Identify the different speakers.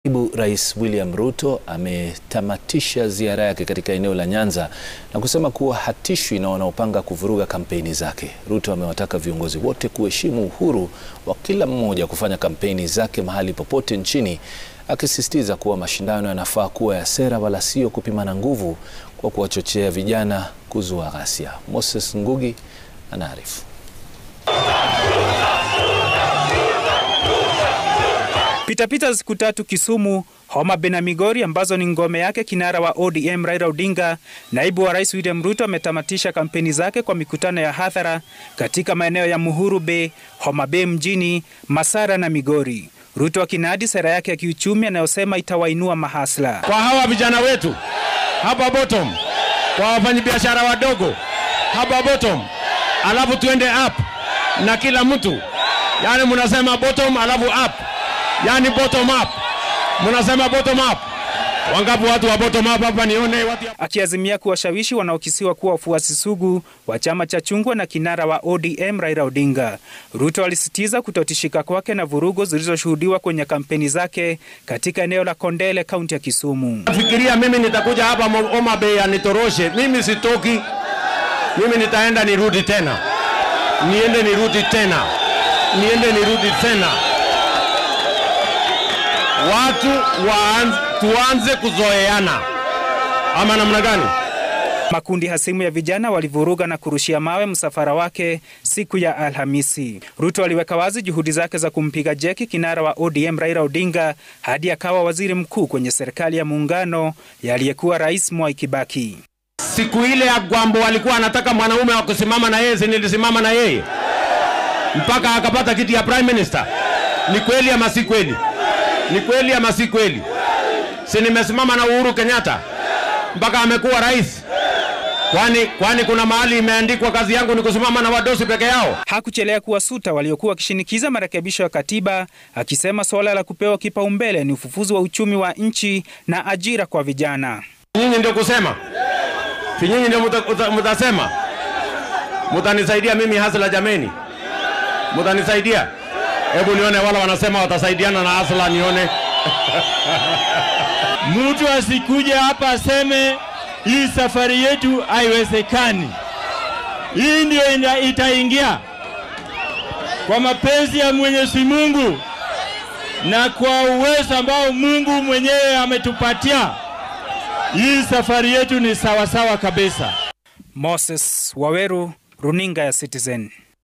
Speaker 1: Naibu Rais William Ruto ametamatisha ziara yake katika eneo la Nyanza na kusema kuwa hatishwi na wanaopanga kuvuruga kampeni zake. Ruto amewataka viongozi wote kuheshimu uhuru wa kila mmoja kufanya kampeni zake mahali popote nchini, akisisitiza kuwa mashindano yanafaa kuwa ya sera wala sio kupimana nguvu kwa kuwachochea vijana kuzua ghasia. Moses Ngugi anaarifu.
Speaker 2: Pitapita siku tatu Kisumu, Homa Bay na Migori ambazo ni ngome yake kinara wa ODM Raila Odinga, naibu wa rais William Ruto ametamatisha kampeni zake kwa mikutano ya hadhara katika maeneo ya Muhuru Bay, Homa Bay mjini, Masara na Migori. Ruto akinadi sera yake ya kiuchumi anayosema itawainua mahasla.
Speaker 3: Kwa hawa vijana wetu hapa bottom, kwa wafanyabiashara wadogo hapa bottom, alafu tuende up na kila mtu, yani mnasema bottom alafu up yani bottom up, mnasema bottom up. Wangapi watu wa bottom up hapa? Nione watu.
Speaker 2: Akiazimia kuwashawishi wanaokisiwa kuwa wafuasi sugu wa chama cha chungwa na kinara wa ODM Raila Odinga. Ruto alisitiza kutotishika kwake na vurugu zilizoshuhudiwa kwenye kampeni zake katika eneo la Kondele, kaunti ya Kisumu.
Speaker 3: Fikiria mimi nitakuja hapa Homa Bay anitoroshe, mimi sitoki, mimi nitaenda nirudi tena, niende nirudi tena, niende nirudi tena watu waanze, tuanze kuzoeana ama namna gani?
Speaker 2: Makundi hasimu ya vijana walivuruga na kurushia mawe msafara wake siku ya Alhamisi. Ruto aliweka wazi juhudi zake za kumpiga jeki kinara wa ODM Raila Odinga hadi akawa waziri mkuu kwenye serikali ya muungano ya aliyekuwa rais Mwai Kibaki.
Speaker 3: Siku ile ya Gwambo alikuwa anataka mwanaume wa kusimama na yeye, si nilisimama na yeye mpaka akapata kiti ya prime minister. Ni kweli ama si kweli? Ni kweli ama si kweli? Si nimesimama na Uhuru Kenyatta mpaka amekuwa rais? Kwani kwani kuna mahali imeandikwa kazi yangu ni kusimama na wadosi peke yao?
Speaker 2: Hakuchelea kuwasuta waliokuwa wakishinikiza marekebisho ya katiba, akisema suala la kupewa kipaumbele ni ufufuzi wa uchumi wa nchi na ajira kwa vijana.
Speaker 3: Nyinyi ndio kusema, si nyinyi ndio mtasema, mtanisaidia mimi hasla, jameni, mtanisaidia Hebu nione wala wanasema watasaidiana na Asla, nione
Speaker 4: mtu asikuja hapa aseme hii safari yetu haiwezekani. Hii ndio itaingia kwa mapenzi ya Mwenyezi Mungu na kwa uwezo ambao Mungu mwenyewe ametupatia. Hii safari yetu ni sawasawa kabisa.
Speaker 2: Moses Waweru, runinga ya Citizen.